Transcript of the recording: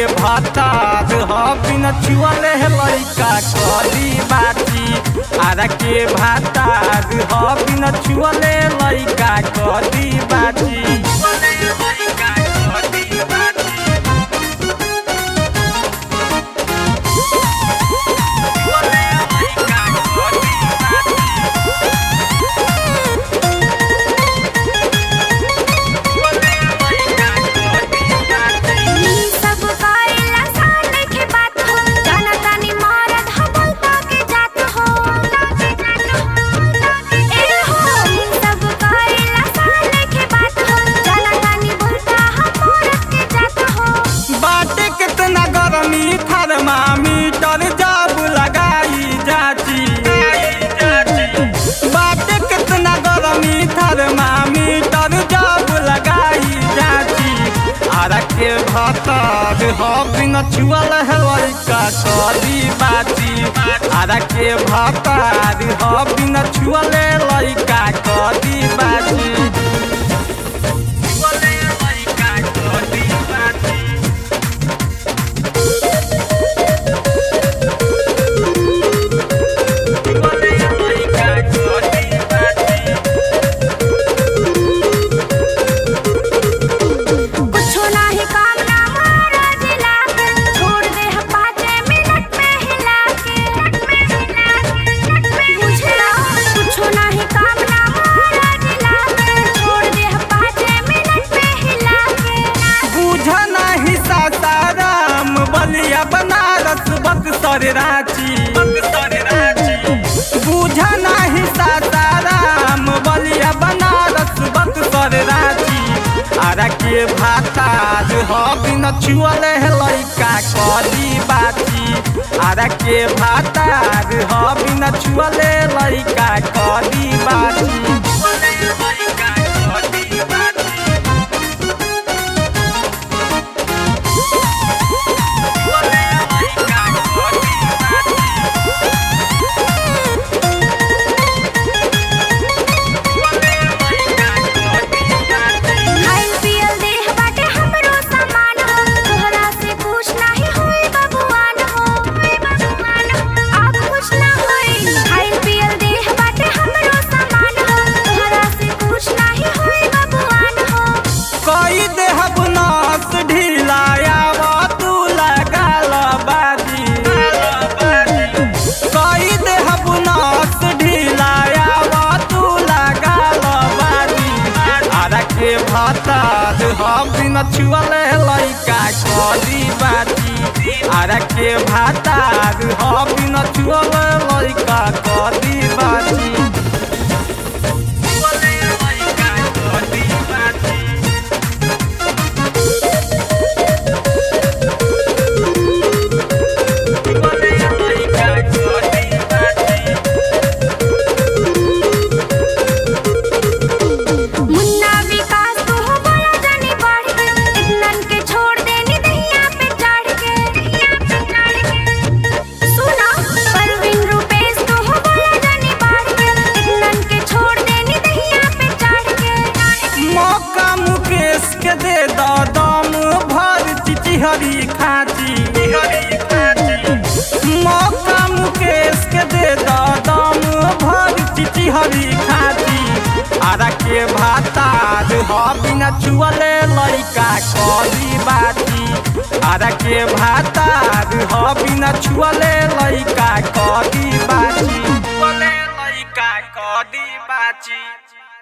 भातार ह बिन छुअले लइका कदी बाची आरा के भातार ह बिन छुअले लइका कदी बाची नी सब करेला साले के बात हो जाना तानी मरद हो बोलता के जात हो ए हो नी सब करेला साले के बात हो जाना तानी बोलता हो मरद के जात हो बाटे कितना गरमी थर्मामीटर जब लगाई जाची बाटे कितना गरमी थर्मामीटर जब लगाई जाची आरा के भातार ह बिन छुअल है लइका कदी बाची आरा के भातार ह बिन छुअले लइका कदी बाची छुअले लइका कदी बाची कुछो नाही काम ना मारा जिला के छोड़ दे हम पाँचे मिनट में हिला के बुझला कुछो नाही काम ना मारा जिला के छोड़ दे हम पाँचे मिनट में हिला के बुझ नाही सासाराम बलिया बनारस बक्सर रांची बुझ नाही सासाराम बलिया बनारस बक्सर रांची आरा के भातार ह बिन छुअल लइका कदी बाची आरा के भातार ह बिन छुअल लइका कदी बाची खाइल पियल देह बाटे हमरो सामान हो तोहरा से कुछ नाही होई बबुआन हो आप कुछ ना होई खाइल पियल देह बाटे हमरो सामान हो तोहरा से कुछ नाही होई बबुआन हो कोई देहब नास ढिलाया तू लगाल बाजी कोई देहब नास ढिलाया तू लगाल बाजी आरा के भातार हम बिन छुअल लइका कदी बाजी आरा के भातार हम बिन छुअल लइका कदी बाजी छुअल लइका कदी बाजी मुन्ना विकास तू हो बोला जानी बढ़ के इतनन के छोड़ देनी दहिया पे चढ़ के सुना परवीन रूपेश तू हो बोला जानी बढ़ के इतनन के छोड़ देनी दहिया पे चढ़ के मौका मुकेश के दे दो दम भर चिचिहरी खाची मौका मुकेश के दे दो दम भर चिचिहरी खाची आरा के भातार ह बिना छुअले लइका कदी बाची आरा के भातार ह बिना छुअले लइका कदी बाची छुअले लइका कदी बाची